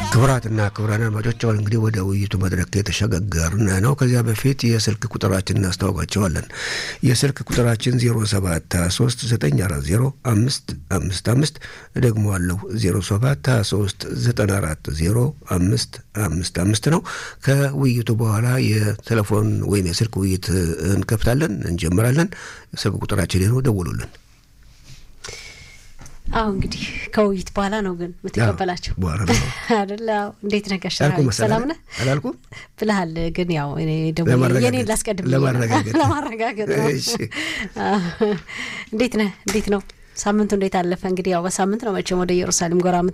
ክቡራትና ክቡራን አድማጮች አሁን እንግዲህ ወደ ውይይቱ መድረክ የተሸጋገርን ነው። ከዚያ በፊት የስልክ ቁጥራችን እናስታውቃቸዋለን። የስልክ ቁጥራችን 0723940555 ደግሞ አለው 0723940555 ነው። ከውይይቱ በኋላ የቴሌፎን ወይም የስልክ ውይይት እንከፍታለን፣ እንጀምራለን። ስልክ ቁጥራችን ነው፣ ደውሉልን። አሁ እንግዲህ ከውይይት በኋላ ነው ግን የምትቀበላቸው በኋላ ነው አደለ? አዎ። እንዴት ነህ? ሰላም ነህ አላልኩም ብልሃል። ግን ያው እኔ ደግሞ ለማረጋገጥ- የኔን ላስቀድም ብዬ ነው። ለማረጋገጥ። ለማረጋገጥ ነው። እሺ። እንዴት ነህ? እንዴት ነው ሳምንቱ? እንዴት አለፈ? እንግዲህ ያው በሳምንት ነው መቼም ወደ ኢየሩሳሌም ጎራ